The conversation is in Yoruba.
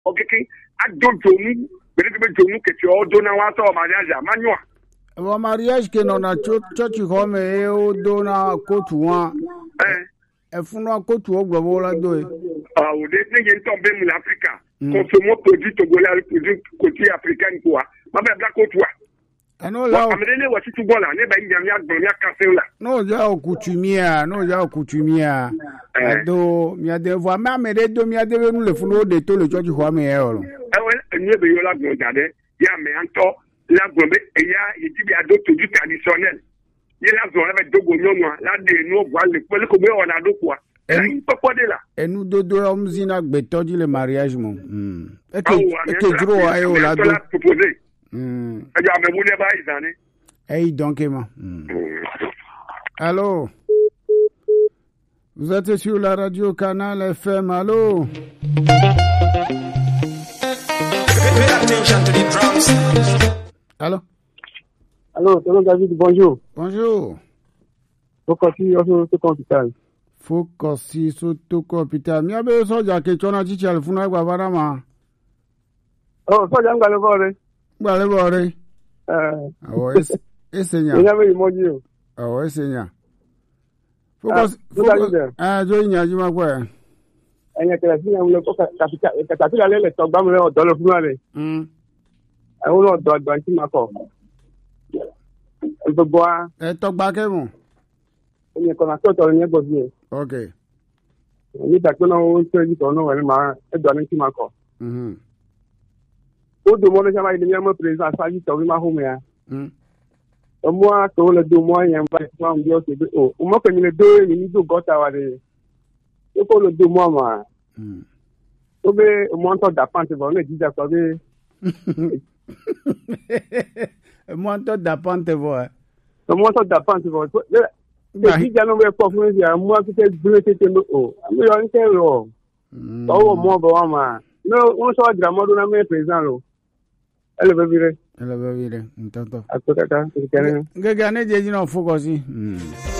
ọkịkị adọ jonu gbedegbe jonu kete ọdọ na nwata ọmariaja manyụa Wa mariage ke nọ na cho- chọọchị hɔ me eye wodo na kotu wa ee efunua kotu wo gblɔ wo la do ye. òde ne ye ntɔ bɛ mu na afirika Mm. kɔnsomo produit togolais ali produit côté africaine quoi ma bɛ bila kotu wa Ɛn'o la o amede ne wɔ tutu bɔ la ne bɛ nya mia gbɔn mia kase la n'o ja o kutumia n'o ja o kutumia Eh. ado miade vɔ ame ame ɖe do miade be nu le funu o de to le chɔɔchị xɔa me ye o lo. ɛwɔ enye bɛ yɔ la gbɔn da dɛ ya mɛ antɔ la gbɔn bɛ eya yedi bi ado produit traditionnel ye la zɔn ɛbɛ dogo nyɔnua la de nu bua le kpɛ ko bɛ wɔna do quoi Eh. ɛyi kpɔkpɔ de la enudodo ya wɔm zina gbetɔ dzi le mariage mo. Mm. Eke awo eke dzro wa ye o la do. la proposé Mm. ɛdzɔ amebu ne ba yi zan ne. Eyi dɔnke ma. Mm. Allô Vous êtes sur la radio Canal FM, allô Pay attention to the drums. Allô Allô, tonton David, bonjour. Bonjour. Pourquoi tu es au hôpital Fokosi Sotoko Hospital. Mi abe soja ke chona chichi alifuna gba bana ma. Oh, sọ́jà ń gbà lọ́wọ́ rẹ̀. Gba le bore. Ẹ̀ Awo es esenya. ìyá mi ìmọ̀jì o. Awo esenya. Fokosi Ah, good idea. Eh jo nya ji ma kwa. Ẹ̀yìn kẹlẹ̀ sí àwọn ọmọ kàtàkìlà lẹ́lẹ̀ tọ́ gbámu rẹ̀ ọ̀dọ́ lọ fún wa rẹ̀. Mm. Àwọn ọ̀dọ́ àgbà tí ma kọ̀. Gbogbo wa, E to gba ke mo. ẹ̀yìn kan àti ọ̀tọ̀ ní ẹgbọ̀ sí ẹ̀. Okay. Nígbà tó náà ó ń tẹ́ ẹ̀jì kan náà wẹ̀rẹ̀ máa ẹ̀dọ̀ ní tí ma kọ̀. Mhm. Ó dùn mọ́ ní sábà ilé yẹn mọ́ pèrèsà aṣáájú tọ̀wé máa hùwẹ̀ ya. Mm. Ọmọ àtọwọ́ lè dùn mọ́ yẹn báyìí fún àwọn bí ó ṣe dé. O, ọmọ pẹ̀lú lè dó èmi ní dùn gọ́ta wa rẹ̀. Ó kó lè dùn mọ́ àmà. Mm. Ó bẹ́ ọmọ ń tọ́ dà pàǹtì bọ̀ ọ́nà ìjíjà sọ bẹ́ẹ̀. Mo to da pante bo. eh. ọmọ tó dà pàǹtì bọ̀ Gba- èyí ìjà ló bẹ pọ̀ fún ẹ̀sìn àmú akíkẹ́ gbé tètè ló o àmì yọ níkẹ́ rọ̀ Mm. tọwọ́ mọ́ bọ̀ wá mà ní wọ́n sọ àdìrà mọ́dún náà mẹ́rin pèsè lọ ẹ lè fẹ́ fi rẹ̀ Ele be vire. Ntonto. àpẹkẹta ìkẹrin. Gẹ́gẹ́ ane je jina fokosi. Mm.